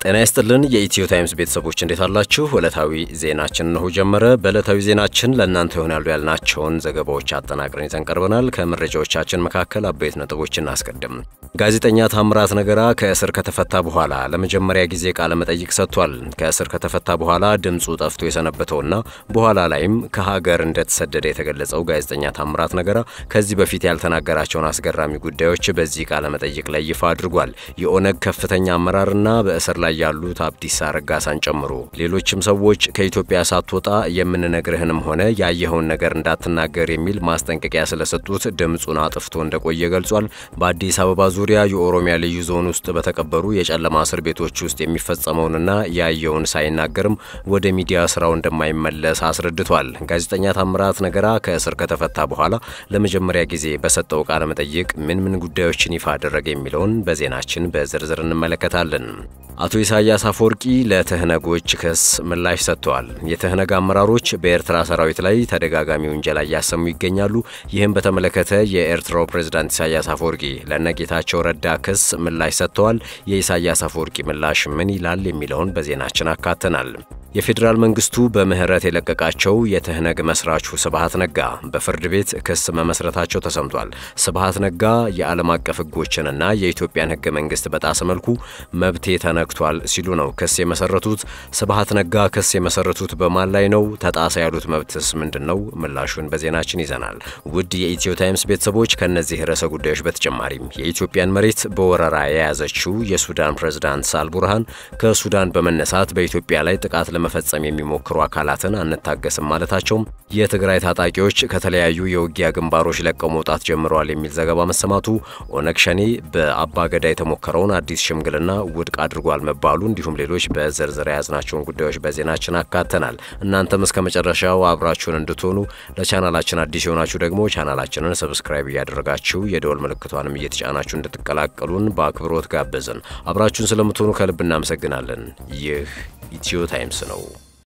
ጤና ይስጥልን የኢትዮ ታይምስ ቤተሰቦች እንዴት አላችሁ? ዕለታዊ ዜናችን እነሆ ጀመረ። በዕለታዊ ዜናችን ለእናንተ ይሆናሉ ያልናቸውን ዘገባዎች አጠናቅረን ይዘን ቀርበናል። ከመረጃዎቻችን መካከል አበይት ነጥቦች እናስቀድም። ጋዜጠኛ ታምራት ነገራ ከእስር ከተፈታ በኋላ ለመጀመሪያ ጊዜ ቃለ መጠይቅ ሰጥቷል። ከእስር ከተፈታ በኋላ ድምፁ ጠፍቶ የሰነበተውና በኋላ ላይም ከሀገር እንደተሰደደ የተገለጸው ጋዜጠኛ ታምራት ነገራ ከዚህ በፊት ያልተናገራቸውን አስገራሚ ጉዳዮች በዚህ ቃለ መጠይቅ ላይ ይፋ አድርጓል። የኦነግ ከፍተኛ አመራርና በእስር ላይ ያሉት አብዲሳ ረጋሳን ጨምሮ ሌሎችም ሰዎች ከኢትዮጵያ ሳትወጣ የምንነግርህንም ሆነ ያየኸውን ነገር እንዳትናገር የሚል ማስጠንቀቂያ ስለሰጡት ድምፁን አጥፍቶ እንደቆየ ገልጿል። በአዲስ አበባ ዙሪያ የኦሮሚያ ልዩ ዞን ውስጥ በተቀበሩ የጨለማ እስር ቤቶች ውስጥ የሚፈጸመውንና ያየውን ሳይናገርም ወደ ሚዲያ ስራው እንደማይመለስ አስረድቷል። ጋዜጠኛ ታምራት ነገራ ከእስር ከተፈታ በኋላ ለመጀመሪያ ጊዜ በሰጠው ቃለ መጠይቅ ምን ምን ጉዳዮችን ይፋ አደረገ የሚለውን በዜናችን በዝርዝር እንመለከታለን። አቶ ኢሳያስ አፈወርቂ ለትህነጎች ክስ ምላሽ ሰጥተዋል። የትህነግ አመራሮች በኤርትራ ሰራዊት ላይ ተደጋጋሚ ውንጀላ እያሰሙ ይገኛሉ። ይህም በተመለከተ የኤርትራው ፕሬዝዳንት ኢሳያስ አፈወርቂ ለነጌታቸው ረዳ ክስ ምላሽ ሰጥተዋል። የኢሳያስ አፈወርቂ ምላሽ ምን ይላል የሚለውን በዜናችን አካተናል። የፌዴራል መንግስቱ በምህረት የለቀቃቸው የትህነግ መስራቹ ስብሃት ነጋ በፍርድ ቤት ክስ መመስረታቸው ተሰምቷል። ስብሃት ነጋ የዓለም አቀፍ ሕጎችንና የኢትዮጵያን ሕገ መንግስት በጣሰ መልኩ መብቴ ተነክቷል ሲሉ ነው ክስ የመሰረቱት። ስብሃት ነጋ ክስ የመሰረቱት በማን ላይ ነው? ተጣሰ ያሉት መብትስ ምንድን ነው? ምላሹን በዜናችን ይዘናል። ውድ የኢትዮ ታይምስ ቤተሰቦች ከእነዚህ ርዕሰ ጉዳዮች በተጨማሪም የኢትዮጵያን መሬት በወረራ የያዘችው የሱዳን ፕሬዝዳንት ሳልቡርሃን ከሱዳን በመነሳት በኢትዮጵያ ላይ ጥቃት ለመፈጸም የሚሞክሩ አካላትን አንታገስም ማለታቸውም፣ የትግራይ ታጣቂዎች ከተለያዩ የውጊያ ግንባሮች ለቀው መውጣት ጀምረዋል የሚል ዘገባ መሰማቱ፣ ኦነግ ሸኔ በአባገዳ የተሞከረውን አዲስ ሽምግልና ውድቅ አድርጓል መባሉ፣ እንዲሁም ሌሎች በዝርዝር የያዝናቸውን ጉዳዮች በዜናችን አካተናል። እናንተም እስከ መጨረሻው አብራችሁን እንድትሆኑ ለቻናላችን አዲስ የሆናችሁ ደግሞ ቻናላችንን ሰብስክራይብ እያደረጋችሁ የደወል ምልክቷንም እየተጫናችሁ እንድትቀላቀሉን በአክብሮት ጋበዝን። አብራችሁን ስለምትሆኑ ከልብ እናመሰግናለን። ይህ ኢትዮ ታይምስ ነው።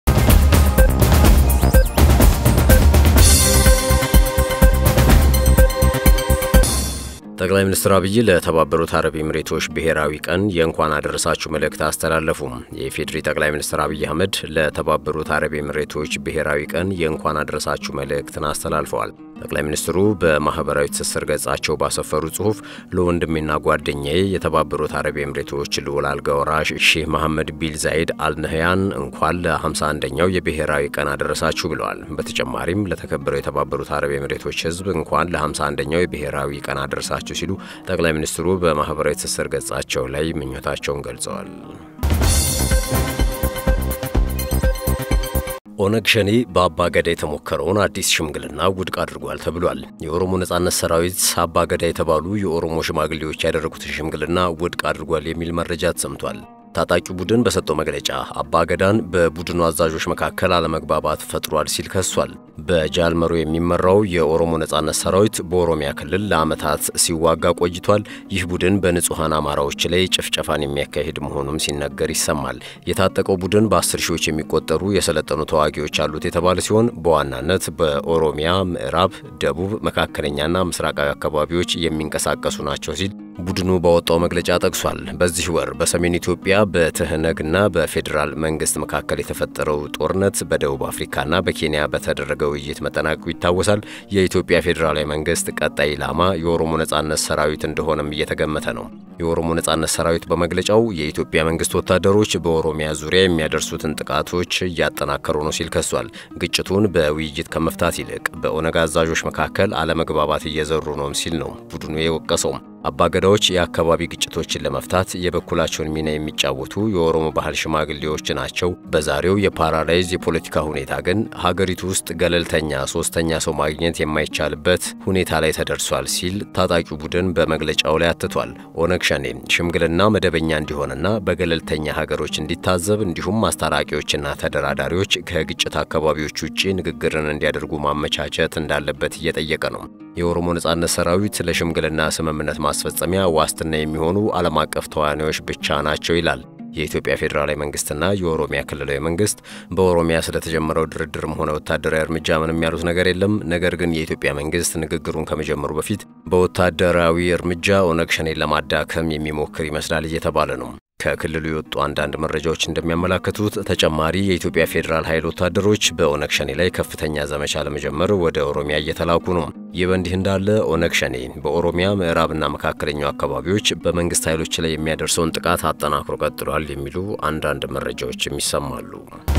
ጠቅላይ ሚኒስትር አብይ ለተባበሩት አረብ ኤምሬቶች ብሔራዊ ቀን የእንኳን አደረሳችሁ መልእክት አስተላለፉም። የኢፌዴሪ ጠቅላይ ሚኒስትር አብይ አህመድ ለተባበሩት አረብ ኤምሬቶች ብሔራዊ ቀን የእንኳን አደረሳችሁ መልእክትን አስተላልፈዋል። ጠቅላይ ሚኒስትሩ በማህበራዊ ትስስር ገጻቸው ባሰፈሩ ጽሁፍ ለወንድሜና ጓደኛዬ የተባበሩት አረብ ኤምሬቶች ልዑል አልጋ ወራሽ ሼህ መሐመድ ቢል ዛይድ አልነህያን እንኳን ለ51ኛው የብሔራዊ ቀን አደረሳችሁ ብለዋል። በተጨማሪም ለተከበረው የተባበሩት አረብ ኤምሬቶች ሕዝብ እንኳን ለ51ኛው የብሔራዊ ቀን አደረሳችሁ ሲሉ ጠቅላይ ሚኒስትሩ በማህበራዊ ትስስር ገጻቸው ላይ ምኞታቸውን ገልጸዋል። ኦነግ ሸኔ በአባ ገዳ የተሞከረውን አዲስ ሽምግልና ውድቅ አድርጓል ተብሏል። የኦሮሞ ነጻነት ሰራዊት አባ ገዳ የተባሉ የኦሮሞ ሽማግሌዎች ያደረጉትን ሽምግልና ውድቅ አድርጓል የሚል መረጃ ተሰምቷል። ታጣቂው ቡድን በሰጠው መግለጫ አባ ገዳን በቡድኑ አዛዦች መካከል አለመግባባት ፈጥሯል ሲል ከሷል። በጃልመሮ የሚመራው የኦሮሞ ነጻነት ሰራዊት በኦሮሚያ ክልል ለዓመታት ሲዋጋ ቆይቷል። ይህ ቡድን በንጹሐን አማራዎች ላይ ጭፍጨፋን የሚያካሂድ መሆኑም ሲነገር ይሰማል። የታጠቀው ቡድን በአስር ሺዎች የሚቆጠሩ የሰለጠኑ ተዋጊዎች አሉት የተባለ ሲሆን በዋናነት በኦሮሚያ ምዕራብ፣ ደቡብ፣ መካከለኛና ምስራቃዊ አካባቢዎች የሚንቀሳቀሱ ናቸው ሲል ቡድኑ ባወጣው መግለጫ ጠቅሷል። በዚህ ወር በሰሜን ኢትዮጵያ በትህነግና በፌዴራል መንግስት መካከል የተፈጠረው ጦርነት በደቡብ አፍሪካና በኬንያ በተደረገ ውይይት መጠናቀቁ ይታወሳል። የኢትዮጵያ ፌዴራላዊ መንግስት ቀጣይ ኢላማ የኦሮሞ ነጻነት ሰራዊት እንደሆነም እየተገመተ ነው። የኦሮሞ ነጻነት ሰራዊት በመግለጫው የኢትዮጵያ መንግስት ወታደሮች በኦሮሚያ ዙሪያ የሚያደርሱትን ጥቃቶች እያጠናከሩ ነው ሲል ከሷል። ግጭቱን በውይይት ከመፍታት ይልቅ በኦነግ አዛዦች መካከል አለመግባባት እየዘሩ ነው ሲል ነው ቡድኑ የወቀሰው። አባገዳዎች የአካባቢ ግጭቶችን ለመፍታት የበኩላቸውን ሚና የሚጫወቱ የኦሮሞ ባህል ሽማግሌዎች ናቸው። በዛሬው የፓራላይዝ የፖለቲካ ሁኔታ ግን ሀገሪቱ ውስጥ ገለልተኛ ሶስተኛ ሰው ማግኘት የማይቻልበት ሁኔታ ላይ ተደርሷል ሲል ታጣቂው ቡድን በመግለጫው ላይ አትቷል። ኦነግ ሸኔ ሽምግልና መደበኛ እንዲሆንና በገለልተኛ ሀገሮች እንዲታዘብ እንዲሁም አስታራቂዎችና ተደራዳሪዎች ከግጭት አካባቢዎች ውጭ ንግግርን እንዲያደርጉ ማመቻቸት እንዳለበት እየጠየቀ ነው። የኦሮሞ ነጻነት ሰራዊት ለሽምግልና ስምምነት ማስፈጸሚያ ዋስትና የሚሆኑ ዓለም አቀፍ ተዋናዮች ብቻ ናቸው ይላል። የኢትዮጵያ ፌዴራላዊ መንግስትና የኦሮሚያ ክልላዊ መንግስት በኦሮሚያ ስለተጀመረው ድርድርም ሆነ ወታደራዊ እርምጃ ምንም ያሉት ነገር የለም። ነገር ግን የኢትዮጵያ መንግስት ንግግሩን ከመጀመሩ በፊት በወታደራዊ እርምጃ ኦነግ ሸኔን ለማዳከም የሚሞክር ይመስላል እየተባለ ነው። ከክልሉ የወጡ አንዳንድ መረጃዎች እንደሚያመላክቱት ተጨማሪ የኢትዮጵያ ፌዴራል ኃይል ወታደሮች በኦነግ ሸኔ ላይ ከፍተኛ ዘመቻ ለመጀመር ወደ ኦሮሚያ እየተላኩ ነው። ይህ በእንዲህ እንዳለ ኦነግ ሸኔ በኦሮሚያ ምዕራብና መካከለኛው አካባቢዎች በመንግስት ኃይሎች ላይ የሚያደርሰውን ጥቃት አጠናክሮ ቀጥሏል የሚሉ አንዳንድ መረጃዎችም ይሰማሉ።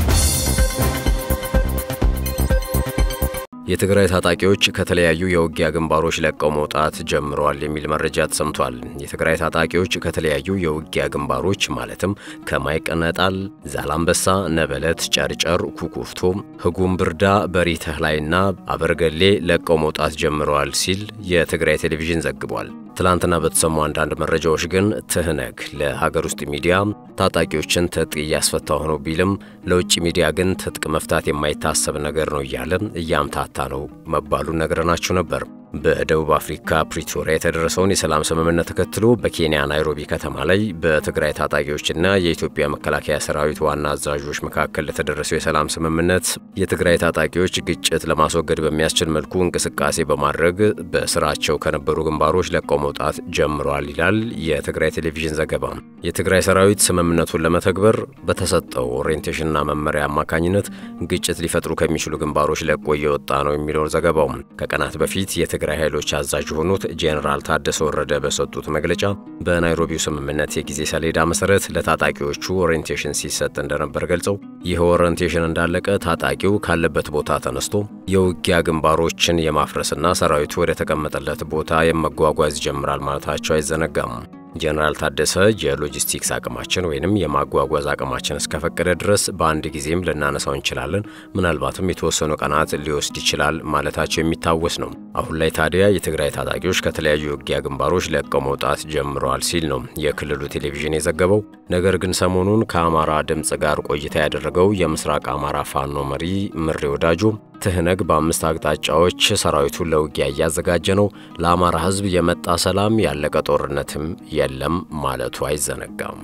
የትግራይ ታጣቂዎች ከተለያዩ የውጊያ ግንባሮች ለቀው መውጣት ጀምረዋል የሚል መረጃ ተሰምቷል። የትግራይ ታጣቂዎች ከተለያዩ የውጊያ ግንባሮች ማለትም ከማይቀነጣል፣ ዛላምበሳ፣ ነበለት፣ ጨርጨር፣ ኩኩፍቶ፣ ህጉም ብርዳ፣ በሪተህላይና አበርገሌ ለቀው መውጣት ጀምረዋል ሲል የትግራይ ቴሌቪዥን ዘግቧል። ትላንትና በተሰሙ አንዳንድ መረጃዎች ግን ትህነግ ለሀገር ውስጥ ሚዲያ ታጣቂዎችን ትጥቅ እያስፈታ ሆኖ ቢልም ለውጭ ሚዲያ ግን ትጥቅ መፍታት የማይታሰብ ነገር ነው እያለ እያምታታ ነው መባሉን ነግረናችሁ ነበር። በደቡብ አፍሪካ ፕሪቶሪያ የተደረሰውን የሰላም ስምምነት ተከትሎ በኬንያ ናይሮቢ ከተማ ላይ በትግራይ ታጣቂዎችና የኢትዮጵያ መከላከያ ሰራዊት ዋና አዛዦች መካከል ለተደረሰው የሰላም ስምምነት የትግራይ ታጣቂዎች ግጭት ለማስወገድ በሚያስችል መልኩ እንቅስቃሴ በማድረግ በስራቸው ከነበሩ ግንባሮች ለቀው መውጣት ጀምረዋል ይላል የትግራይ ቴሌቪዥን ዘገባ። የትግራይ ሰራዊት ስምምነቱን ለመተግበር በተሰጠው ኦሪየንቴሽንና መመሪያ አማካኝነት ግጭት ሊፈጥሩ ከሚችሉ ግንባሮች ለቆ እየወጣ ነው የሚለው ዘገባው ከቀናት በፊት የትግራይ ኃይሎች አዛዥ የሆኑት ጄኔራል ታደሰ ወረደ በሰጡት መግለጫ በናይሮቢው ስምምነት የጊዜ ሰሌዳ መሰረት ለታጣቂዎቹ ኦሪየንቴሽን ሲሰጥ እንደነበር ገልጸው ይህ ኦሪየንቴሽን እንዳለቀ ታጣቂው ካለበት ቦታ ተነስቶ የውጊያ ግንባሮችን የማፍረስና ሰራዊቱ ወደ ተቀመጠለት ቦታ የመጓጓዝ ይጀምራል ማለታቸው አይዘነጋም። ጄኔራል ታደሰ የሎጂስቲክስ አቅማችን ወይንም የማጓጓዝ አቅማችን እስከፈቀደ ድረስ በአንድ ጊዜም ልናነሳው እንችላለን፣ ምናልባትም የተወሰኑ ቀናት ሊወስድ ይችላል ማለታቸው የሚታወስ ነው። አሁን ላይ ታዲያ የትግራይ ታጣቂዎች ከተለያዩ የውጊያ ግንባሮች ለቀው መውጣት ጀምረዋል ሲል ነው የክልሉ ቴሌቪዥን የዘገበው። ነገር ግን ሰሞኑን ከአማራ ድምፅ ጋር ቆይታ ያደረገው የምስራቅ አማራ ፋኖ መሪ ምሬ ወዳጆ ትህነግ በአምስት አቅጣጫዎች ሰራዊቱን ለውጊያ እያዘጋጀ ነው፣ ለአማራ ሕዝብ የመጣ ሰላም ያለቀ ጦርነትም የለም ማለቱ አይዘነጋም።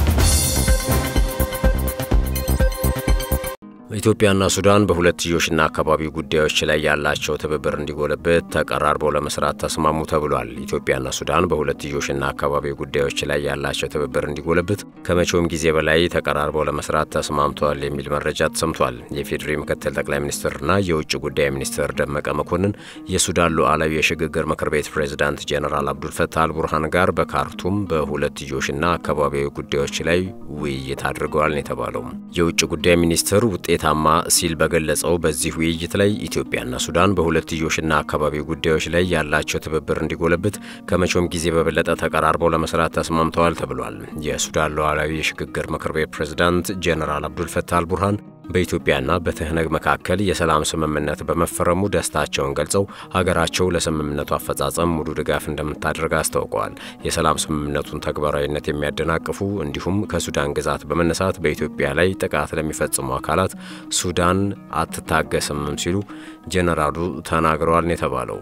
ኢትዮጵያና ሱዳን በሁለትዮሽና አካባቢ ጉዳዮች ላይ ያላቸው ትብብር እንዲጎለብት ተቀራርበው ለመስራት ተስማሙ ተብሏል። ኢትዮጵያና ሱዳን በሁለትዮሽና አካባቢ ጉዳዮች ላይ ያላቸው ትብብር እንዲጎለብት ከመቼውም ጊዜ በላይ ተቀራርበው ለመስራት ተስማምተዋል የሚል መረጃ ተሰምቷል። የፌዴሪ ምክትል ጠቅላይ ሚኒስትርና የውጭ ጉዳይ ሚኒስትር ደመቀ መኮንን የሱዳን ሉዓላዊ የሽግግር ምክር ቤት ፕሬዝዳንት ጄኔራል አብዱልፈታህ አልቡርሃን ጋር በካርቱም በሁለትዮሽና አካባቢያዊ ጉዳዮች ላይ ውይይት አድርገዋል ነው የተባለው። የውጭ ጉዳይ ሚኒስትር ውጤታማ ሲል በገለጸው በዚህ ውይይት ላይ ኢትዮጵያና ሱዳን በሁለትዮሽና አካባቢ ጉዳዮች ላይ ያላቸው ትብብር እንዲጎለብት ከመቼውም ጊዜ በበለጠ ተቀራርበው ለመስራት ተስማምተዋል ተብሏል። የሱዳን ሉዓላዊ የሽግግር ምክር ቤት ፕሬዝዳንት ጄኔራል አብዱልፈታህ አልቡርሃን በኢትዮጵያና በትህነግ መካከል የሰላም ስምምነት በመፈረሙ ደስታቸውን ገልጸው ሀገራቸው ለስምምነቱ አፈጻጸም ሙሉ ድጋፍ እንደምታደርግ አስታውቀዋል። የሰላም ስምምነቱን ተግባራዊነት የሚያደናቅፉ እንዲሁም ከሱዳን ግዛት በመነሳት በኢትዮጵያ ላይ ጥቃት ለሚፈጽሙ አካላት ሱዳን አትታገስምም ሲሉ ጄኔራሉ ተናግረዋል ነው የተባለው።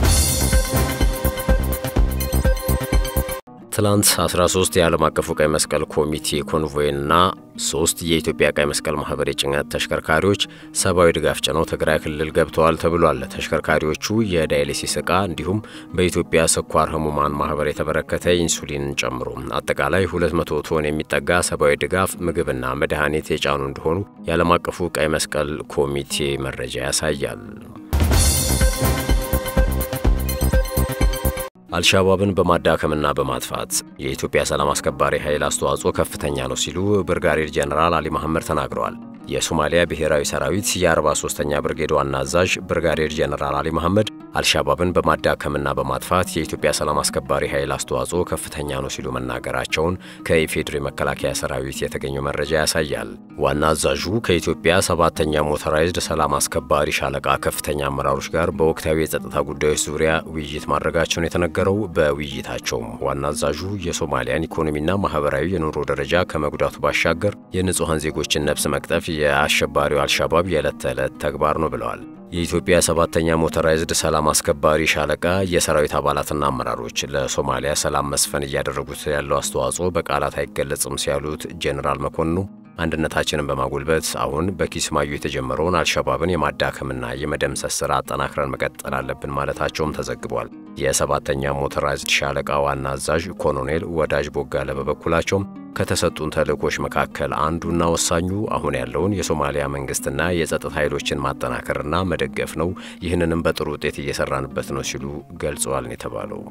ትላንት 13 የዓለም አቀፉ ቀይ መስቀል ኮሚቴ ኮንቮይና ሶስት የኢትዮጵያ ቀይ መስቀል ማህበር የጭነት ተሽከርካሪዎች ሰብአዊ ድጋፍ ጭነው ትግራይ ክልል ገብተዋል ተብሏል። ተሽከርካሪዎቹ የዳያሊሲስ ዕቃ እንዲሁም በኢትዮጵያ ስኳር ህሙማን ማህበር የተበረከተ ኢንሱሊንን ጨምሮ አጠቃላይ 200 ቶን የሚጠጋ ሰብአዊ ድጋፍ ምግብና መድኃኒት የጫኑ እንደሆኑ የዓለም አቀፉ ቀይ መስቀል ኮሚቴ መረጃ ያሳያል። አልሻባብን በማዳከምና በማጥፋት የኢትዮጵያ ሰላም አስከባሪ ኃይል አስተዋጽኦ ከፍተኛ ነው ሲሉ ብርጋዴር ጄኔራል አሊ መሐመድ ተናግረዋል። የሶማሊያ ብሔራዊ ሰራዊት የ43ኛ ብርጌድ ዋና አዛዥ ብርጋዴር ጄኔራል አሊ መሐመድ አልሻባብን በማዳከምና በማጥፋት የኢትዮጵያ ሰላም አስከባሪ ኃይል አስተዋጽኦ ከፍተኛ ነው ሲሉ መናገራቸውን ከኢፌዴሪ መከላከያ ሰራዊት የተገኘው መረጃ ያሳያል። ዋና አዛዡ ከኢትዮጵያ ሰባተኛ ሞተራይዝድ ሰላም አስከባሪ ሻለቃ ከፍተኛ አመራሮች ጋር በወቅታዊ የጸጥታ ጉዳዮች ዙሪያ ውይይት ማድረጋቸውን የተነገረው በውይይታቸውም ዋና አዛዡ የሶማሊያን ኢኮኖሚና ማህበራዊ የኑሮ ደረጃ ከመጉዳቱ ባሻገር የንጹሐን ዜጎችን ነፍስ መቅጠፍ የአሸባሪው አልሻባብ የዕለት ተዕለት ተግባር ነው ብለዋል። የኢትዮጵያ ሰባተኛ ሞተራይዝድ ሰላም አስከባሪ ሻለቃ የሰራዊት አባላትና አመራሮች ለሶማሊያ ሰላም መስፈን እያደረጉት ያለው አስተዋጽኦ በቃላት አይገለጽም ሲያሉት ጄኔራል መኮንኑ አንድነታችንን በማጎልበት አሁን በኪስማዩ የተጀመረውን አልሸባብን የማዳከምና የመደምሰስ ስራ አጠናክረን መቀጠል አለብን ማለታቸውም ተዘግቧል። የሰባተኛ ሞተራይዝድ ሻለቃ ዋና አዛዥ ኮሎኔል ወዳጅ ቦጋለ በበኩላቸውም ከተሰጡን ተልእኮች መካከል አንዱና ወሳኙ አሁን ያለውን የሶማሊያ መንግስትና የጸጥታ ኃይሎችን ማጠናከርና መደገፍ ነው። ይህንንም በጥሩ ውጤት እየሰራንበት ነው ሲሉ ገልጸዋል ነው የተባለው።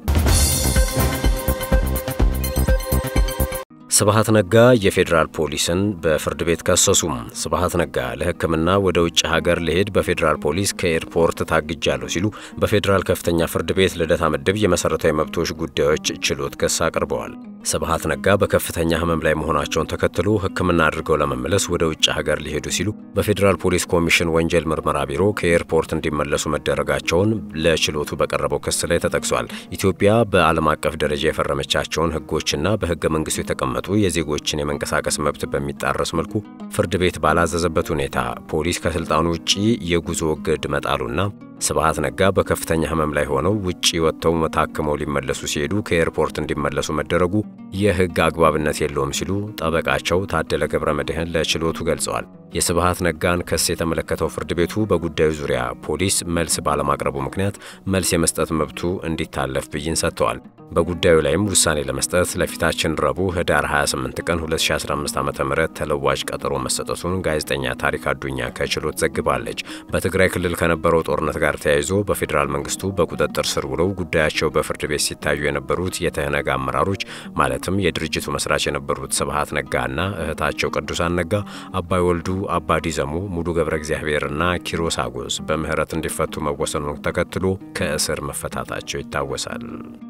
ስብሃት ነጋ የፌዴራል ፖሊስን በፍርድ ቤት ከሰሱም። ስብሃት ነጋ ለሕክምና ወደ ውጭ ሀገር ልሄድ በፌዴራል ፖሊስ ከኤርፖርት ታግጃለሁ ሲሉ በፌዴራል ከፍተኛ ፍርድ ቤት ልደታ ምድብ የመሠረታዊ መብቶች ጉዳዮች ችሎት ክስ አቅርበዋል። ስብሃት ነጋ በከፍተኛ ህመም ላይ መሆናቸውን ተከትሎ ሕክምና አድርገው ለመመለስ ወደ ውጭ ሀገር ሊሄዱ ሲሉ በፌዴራል ፖሊስ ኮሚሽን ወንጀል ምርመራ ቢሮ ከኤርፖርት እንዲመለሱ መደረጋቸውን ለችሎቱ በቀረበው ክስ ላይ ተጠቅሷል። ኢትዮጵያ በዓለም አቀፍ ደረጃ የፈረመቻቸውን ህጎችና በህገ መንግስቱ የተቀመጡ የዜጎችን የመንቀሳቀስ መብት በሚጣረስ መልኩ ፍርድ ቤት ባላዘዘበት ሁኔታ ፖሊስ ከስልጣኑ ውጪ የጉዞ እግድ መጣሉና ስብሃት ነጋ በከፍተኛ ህመም ላይ ሆነው ውጪ ወጥተው ታክመው ሊመለሱ ሲሄዱ ከኤርፖርት እንዲመለሱ መደረጉ የህግ አግባብነት የለውም ሲሉ ጠበቃቸው ታደለ ገብረ መድህን ለችሎቱ ገልጸዋል። የስብሃት ነጋን ክስ የተመለከተው ፍርድ ቤቱ በጉዳዩ ዙሪያ ፖሊስ መልስ ባለማቅረቡ ምክንያት መልስ የመስጠት መብቱ እንዲታለፍ ብይን ሰጥተዋል። በጉዳዩ ላይም ውሳኔ ለመስጠት ለፊታችን ረቡዕ ህዳር 28 ቀን 2015 ዓ.ም ተለዋጭ ቀጠሮ መሰጠቱን ጋዜጠኛ ታሪክ አዱኛ ከችሎት ዘግባለች። በትግራይ ክልል ከነበረው ጦርነት ጋር ተያይዞ በፌዴራል መንግስቱ በቁጥጥር ስር ውለው ጉዳያቸው በፍርድ ቤት ሲታዩ የነበሩት የተህነግ አመራሮች ማለትም የድርጅቱ መስራች የነበሩት ስብሃት ነጋና እህታቸው ቅዱሳን ነጋ፣ አባይ ወልዱ፣ አባዲ ዘሙ፣ ሙሉ ገብረ እግዚአብሔርና ኪሮስ አጎስ በምህረት እንዲፈቱ መወሰኑን ተከትሎ ከእስር መፈታታቸው ይታወሳል።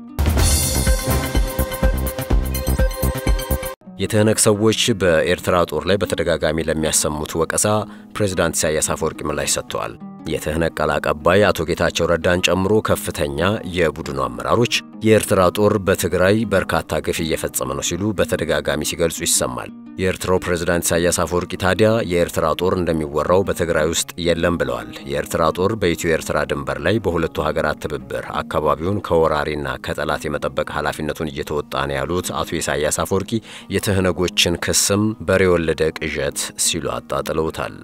የትህነግ ሰዎች በኤርትራ ጦር ላይ በተደጋጋሚ ለሚያሰሙት ወቀሳ ፕሬዝዳንት ኢሳያስ አፈወርቂ ምላሽ ሰጥተዋል። የትህነግ ቃል አቀባይ አቶ ጌታቸው ረዳን ጨምሮ ከፍተኛ የቡድኑ አመራሮች የኤርትራ ጦር በትግራይ በርካታ ግፍ እየፈጸመ ነው ሲሉ በተደጋጋሚ ሲገልጹ ይሰማል። የኤርትራው ፕሬዝዳንት ኢሳያስ አፈወርቂ ታዲያ የኤርትራ ጦር እንደሚወራው በትግራይ ውስጥ የለም ብለዋል። የኤርትራ ጦር በኢትዮ ኤርትራ ድንበር ላይ በሁለቱ ሀገራት ትብብር አካባቢውን ከወራሪና ከጠላት የመጠበቅ ኃላፊነቱን እየተወጣ ነው ያሉት አቶ ኢሳያስ አፈወርቂ የትህነጎችን ክስም በሬ የወለደ ቅዠት ሲሉ አጣጥለውታል።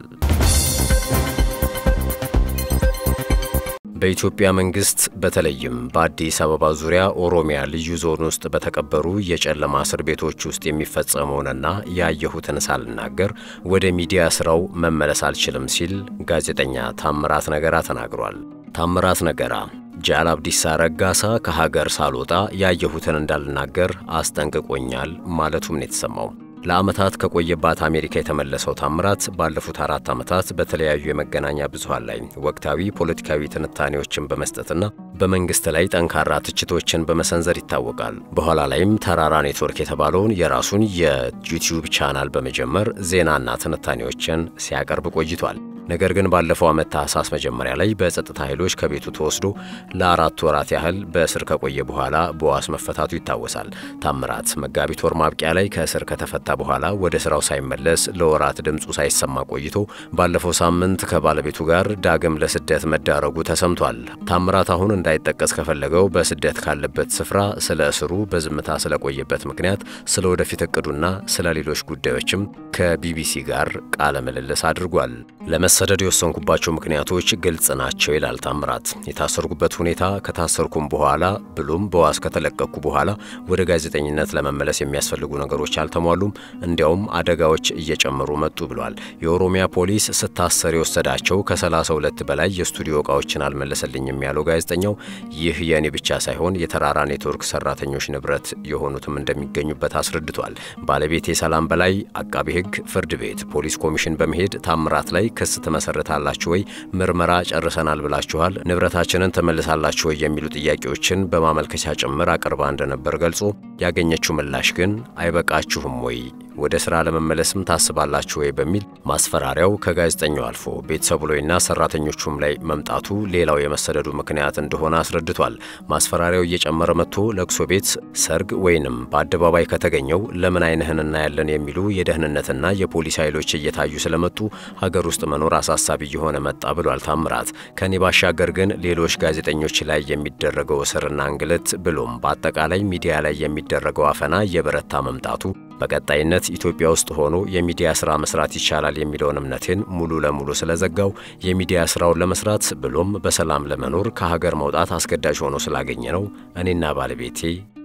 በኢትዮጵያ መንግስት በተለይም በአዲስ አበባ ዙሪያ ኦሮሚያ ልዩ ዞን ውስጥ በተቀበሩ የጨለማ እስር ቤቶች ውስጥ የሚፈጸመውንና ያየሁትን ሳልናገር ወደ ሚዲያ ስራው መመለስ አልችልም ሲል ጋዜጠኛ ታምራት ነገራ ተናግሯል። ታምራት ነገራ ጃል አብዲሳ ረጋሳ ከሀገር ሳልወጣ ያየሁትን እንዳልናገር አስጠንቅቆኛል ማለቱም ነው የተሰማው። ለዓመታት ከቆየባት አሜሪካ የተመለሰው ታምራት ባለፉት አራት ዓመታት በተለያዩ የመገናኛ ብዙሃን ላይ ወቅታዊ ፖለቲካዊ ትንታኔዎችን በመስጠትና በመንግስት ላይ ጠንካራ ትችቶችን በመሰንዘር ይታወቃል። በኋላ ላይም ተራራ ኔትወርክ የተባለውን የራሱን የዩቲዩብ ቻናል በመጀመር ዜናና ትንታኔዎችን ሲያቀርብ ቆይቷል። ነገር ግን ባለፈው ዓመት ታህሳስ መጀመሪያ ላይ በጸጥታ ኃይሎች ከቤቱ ተወስዶ ለአራት ወራት ያህል በእስር ከቆየ በኋላ በዋስ መፈታቱ ይታወሳል። ታምራት መጋቢት ወር ማብቂያ ላይ ከእስር ከተፈታ በኋላ ወደ ስራው ሳይመለስ ለወራት ድምፁ ሳይሰማ ቆይቶ ባለፈው ሳምንት ከባለቤቱ ጋር ዳግም ለስደት መዳረጉ ተሰምቷል። ታምራት አሁን እንዳይጠቀስ ከፈለገው በስደት ካለበት ስፍራ ስለ እስሩ በዝምታ ስለቆየበት ምክንያት፣ ስለ ወደፊት እቅዱና ስለ ሌሎች ጉዳዮችም ከቢቢሲ ጋር ቃለ ምልልስ አድርጓል። ለመሰደድ የወሰንኩባቸው ምክንያቶች ግልጽ ናቸው ይላል ታምራት። የታሰርኩበት ሁኔታ ከታሰርኩም በኋላ ብሎም በዋስ ከተለቀቅኩ በኋላ ወደ ጋዜጠኝነት ለመመለስ የሚያስፈልጉ ነገሮች አልተሟሉም፣ እንዲያውም አደጋዎች እየጨመሩ መጡ ብሏል። የኦሮሚያ ፖሊስ ስታሰር የወሰዳቸው ከ32 በላይ የስቱዲዮ እቃዎችን አልመለሰልኝም ያለው ጋዜጠኛው ይህ የእኔ ብቻ ሳይሆን የተራራ ኔትወርክ ሰራተኞች ንብረት የሆኑትም እንደሚገኙበት አስረድቷል። ባለቤቴ ሰላም በላይ አቃቤ ሕግ ፍርድ ቤት ፖሊስ ኮሚሽን በመሄድ ታምራት ላይ ክስ ትመሰርታላችሁ ወይ? ምርመራ ጨርሰናል ብላችኋል፣ ንብረታችንን ትመልሳላችሁ ወይ? የሚሉ ጥያቄዎችን በማመልከቻ ጭምር አቅርባ እንደነበር ገልጾ ያገኘችው ምላሽ ግን አይበቃችሁም ወይ ወደ ስራ ለመመለስም ታስባላችሁ ወይ በሚል ማስፈራሪያው ከጋዜጠኛው አልፎ ቤተሰቡ ላይና ሰራተኞቹም ላይ መምጣቱ ሌላው የመሰደዱ ምክንያት እንደሆነ አስረድቷል። ማስፈራሪያው እየጨመረ መጥቶ ለቅሶ ቤት፣ ሰርግ ወይንም በአደባባይ ከተገኘው ለምን አይንህን እናያለን የሚሉ የደህንነትና የፖሊስ ኃይሎች እየታዩ ስለመጡ ሀገር ውስጥ መኖር አሳሳቢ እየሆነ መጣ ብሏል ታምራት። ከኔ ባሻገር ግን ሌሎች ጋዜጠኞች ላይ የሚደረገው እስርና እንግልት ብሎም በአጠቃላይ ሚዲያ ላይ የሚደረገው አፈና እየበረታ መምጣቱ በቀጣይነት ኢትዮጵያ ውስጥ ሆኖ የሚዲያ ስራ መስራት ይቻላል የሚለውን እምነቴን ሙሉ ለሙሉ ስለዘጋው የሚዲያ ስራውን ለመስራት ብሎም በሰላም ለመኖር ከሀገር መውጣት አስገዳጅ ሆኖ ስላገኘ ነው እኔና ባለቤቴ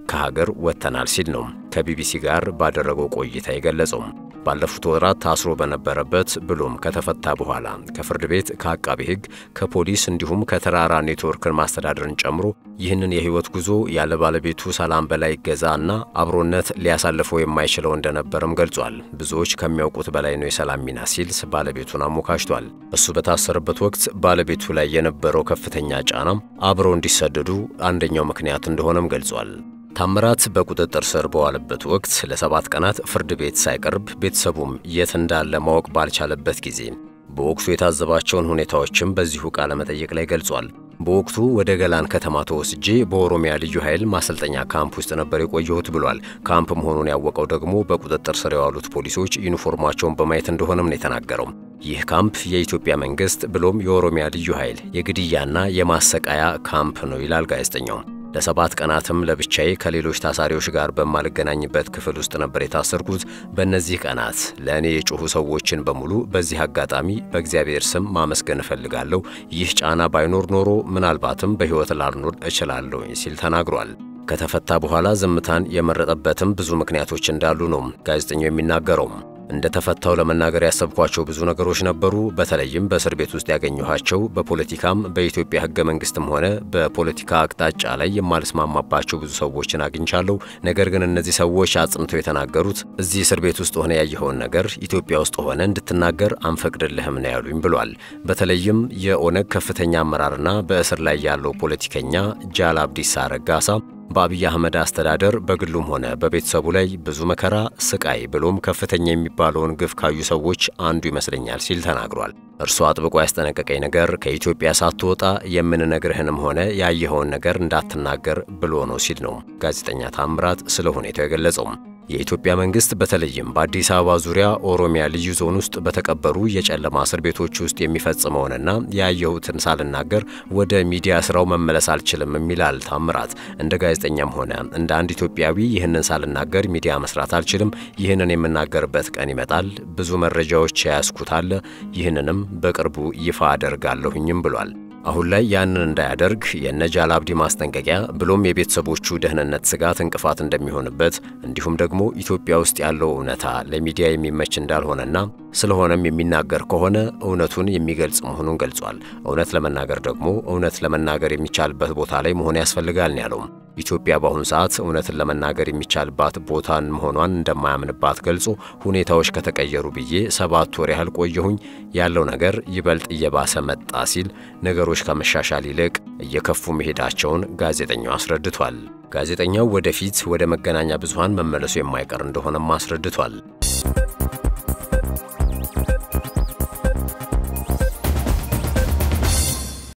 ከሀገር ወጥተናል ሲል ነው ከቢቢሲ ጋር ባደረገው ቆይታ የገለጸው። ባለፉት ወራት ታስሮ በነበረበት ብሎም ከተፈታ በኋላ ከፍርድ ቤት፣ ከአቃቢ ሕግ፣ ከፖሊስ እንዲሁም ከተራራ ኔትወርክን ማስተዳደርን ጨምሮ ይህንን የህይወት ጉዞ ያለ ባለቤቱ ሰላም በላይ ገዛ እና አብሮነት ሊያሳልፈው የማይችለው እንደነበርም ገልጿል። ብዙዎች ከሚያውቁት በላይ ነው የሰላም ሚና ሲል ባለቤቱን አሞካሽቷል። እሱ በታሰረበት ወቅት ባለቤቱ ላይ የነበረው ከፍተኛ ጫናም አብረው እንዲሰደዱ አንደኛው ምክንያት እንደሆነም ገልጿል። ታምራት በቁጥጥር ስር በዋለበት ወቅት ለሰባት ቀናት ፍርድ ቤት ሳይቀርብ ቤተሰቡም የት እንዳለ ማወቅ ባልቻለበት ጊዜ በወቅቱ የታዘባቸውን ሁኔታዎችም በዚሁ ቃለ መጠይቅ ላይ ገልጿል። በወቅቱ ወደ ገላን ከተማ ተወስጄ በኦሮሚያ ልዩ ኃይል ማሰልጠኛ ካምፕ ውስጥ ነበር የቆየሁት ብሏል። ካምፕ መሆኑን ያወቀው ደግሞ በቁጥጥር ስር የዋሉት ፖሊሶች ዩኒፎርማቸውን በማየት እንደሆነም ነው የተናገረው። ይህ ካምፕ የኢትዮጵያ መንግስት ብሎም የኦሮሚያ ልዩ ኃይል የግድያና የማሰቃያ ካምፕ ነው ይላል ጋዜጠኛው። ለሰባት ቀናትም ለብቻዬ ከሌሎች ታሳሪዎች ጋር በማልገናኝበት ክፍል ውስጥ ነበር የታሰርኩት። በእነዚህ ቀናት ለእኔ የጮኹ ሰዎችን በሙሉ በዚህ አጋጣሚ በእግዚአብሔር ስም ማመስገን እፈልጋለሁ። ይህ ጫና ባይኖር ኖሮ ምናልባትም በሕይወት ላልኖር እችላለሁ ሲል ተናግሯል። ከተፈታ በኋላ ዝምታን የመረጠበትም ብዙ ምክንያቶች እንዳሉ ነው ጋዜጠኛው የሚናገረው። እንደ ተፈታው ለመናገር ያሰብኳቸው ብዙ ነገሮች ነበሩ። በተለይም በእስር ቤት ውስጥ ያገኘኋቸው በፖለቲካም በኢትዮጵያ ሕገ መንግስትም ሆነ በፖለቲካ አቅጣጫ ላይ የማልስማማባቸው ብዙ ሰዎችን አግኝቻለሁ። ነገር ግን እነዚህ ሰዎች አጽንተው የተናገሩት እዚህ እስር ቤት ውስጥ ሆነ ያየኸውን ነገር ኢትዮጵያ ውስጥ ሆነ እንድትናገር አንፈቅድልህም ነው ያሉኝ ብሏል። በተለይም የኦነግ ከፍተኛ አመራርና በእስር ላይ ያለው ፖለቲከኛ ጃል አብዲሳ ረጋሳ በአብይ አህመድ አስተዳደር በግሉም ሆነ በቤተሰቡ ላይ ብዙ መከራ፣ ስቃይ ብሎም ከፍተኛ የሚባለውን ግፍ ካዩ ሰዎች አንዱ ይመስለኛል ሲል ተናግሯል። እርሱ አጥብቆ ያስጠነቀቀኝ ነገር ከኢትዮጵያ ሳትወጣ የምንነግርህንም ሆነ ያየኸውን ነገር እንዳትናገር ብሎ ነው ሲል ነው ጋዜጠኛ ታምራት ስለ ሁኔታው የገለጸው። የኢትዮጵያ መንግስት በተለይም በአዲስ አበባ ዙሪያ ኦሮሚያ ልዩ ዞን ውስጥ በተቀበሩ የጨለማ እስር ቤቶች ውስጥ የሚፈጽመውንና ያየሁትን ሳልናገር ወደ ሚዲያ ስራው መመለስ አልችልም የሚላል ታምራት። እንደ ጋዜጠኛም ሆነ እንደ አንድ ኢትዮጵያዊ ይህንን ሳልናገር ሚዲያ መስራት አልችልም። ይህንን የምናገርበት ቀን ይመጣል። ብዙ መረጃዎች የያዝኩት አለ። ይህንንም በቅርቡ ይፋ አደርጋለሁኝም ብሏል። አሁን ላይ ያንን እንዳያደርግ የነጃል አብዲ ማስጠንቀቂያ ብሎም የቤተሰቦቹ ደህንነት ስጋት እንቅፋት እንደሚሆንበት እንዲሁም ደግሞ ኢትዮጵያ ውስጥ ያለው እውነታ ለሚዲያ የሚመች እንዳልሆነና ስለሆነም የሚናገር ከሆነ እውነቱን የሚገልጽ መሆኑን ገልጿል። እውነት ለመናገር ደግሞ እውነት ለመናገር የሚቻልበት ቦታ ላይ መሆን ያስፈልጋል ነው ያለው። ኢትዮጵያ በአሁኑ ሰዓት እውነትን ለመናገር የሚቻልባት ቦታን መሆኗን እንደማያምንባት ገልጾ ሁኔታዎች ከተቀየሩ ብዬ ሰባት ወር ያህል ቆየሁኝ፣ ያለው ነገር ይበልጥ እየባሰ መጣ ሲል ነገሮች ከመሻሻል ይልቅ እየከፉ መሄዳቸውን ጋዜጠኛው አስረድቷል። ጋዜጠኛው ወደፊት ወደ መገናኛ ብዙሃን መመለሱ የማይቀር እንደሆነም አስረድቷል።